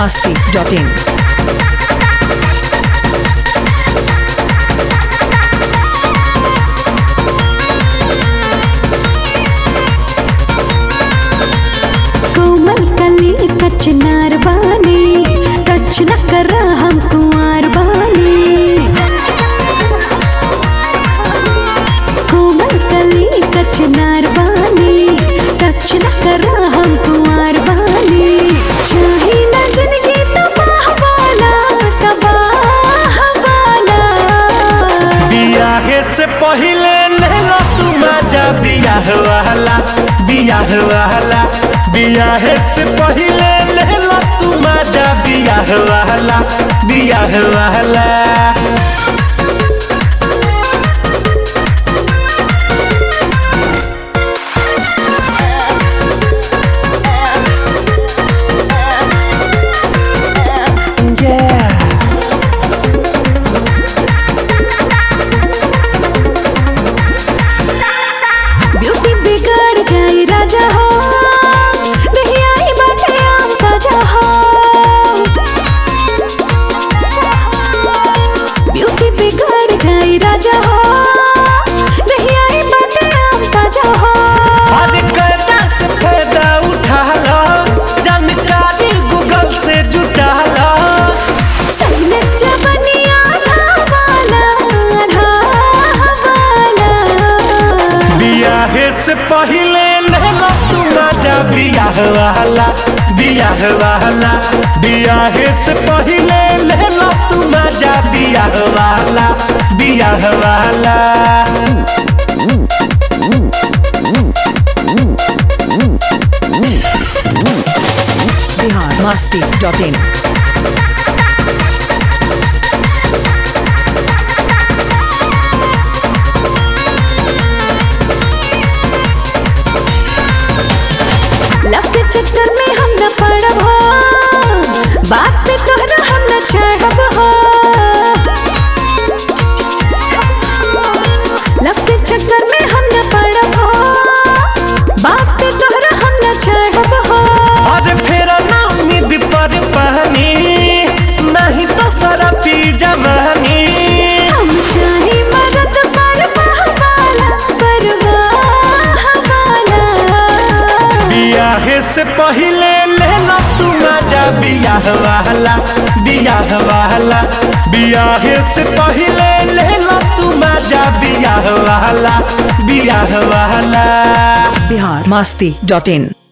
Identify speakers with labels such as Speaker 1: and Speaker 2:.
Speaker 1: masti.in.
Speaker 2: कोमल कली कचनार बानी टच न कर हम कुंवर बानी कोमल कली कचनार बानी टच न कर हम कुंवर बानी चाही न जिंदगी तबाह वाला तबाह वाला
Speaker 3: बियाहे से पहिले नहला तू मजा बियाह वाला बियाह वाला बियाहे से पहिले नहला तू मजा बियाह वाला बियाह वाला Yeah.
Speaker 2: ब्यूटी बिगड़ जाई राजा हो नहीं आई बाटे आम ताजा हो ब्यूटी बिगड़ जाई राजा हो नहीं आई बाटे आम ताजा हो
Speaker 3: अरे कैदा से फायदा उठा लो जानकारी गूगल से जुटा लो
Speaker 2: सही जबनिया वाला आधा वाला
Speaker 3: बियाहे से पहिले नहला तू मजा बियाह वाला बियाह वाला बियाहे से पहिले नहला तू मजा बियाह वाला बियाह वाला
Speaker 1: Bihar masti.in.
Speaker 2: लव के चक्कर में हम न पड़ब हो बात पे तोहरा हम न चढ़ब हो लव के चक्कर में हम न पड़ब हो बात पे तोहरा हम न चढ़ब हो
Speaker 3: अरे फिर ना उम्मीद पर पानी नहीं तो सारा पी जवानी
Speaker 2: हम चाहे मदद परवाह वाला परवाह वाला
Speaker 3: बियाहे से पहिले लेला तू मजा बियाह वाला बियाह वाला बियाहे से पहिले लेला तू मजा बियाह वाला बियाह वाला
Speaker 1: Bihar masti.in.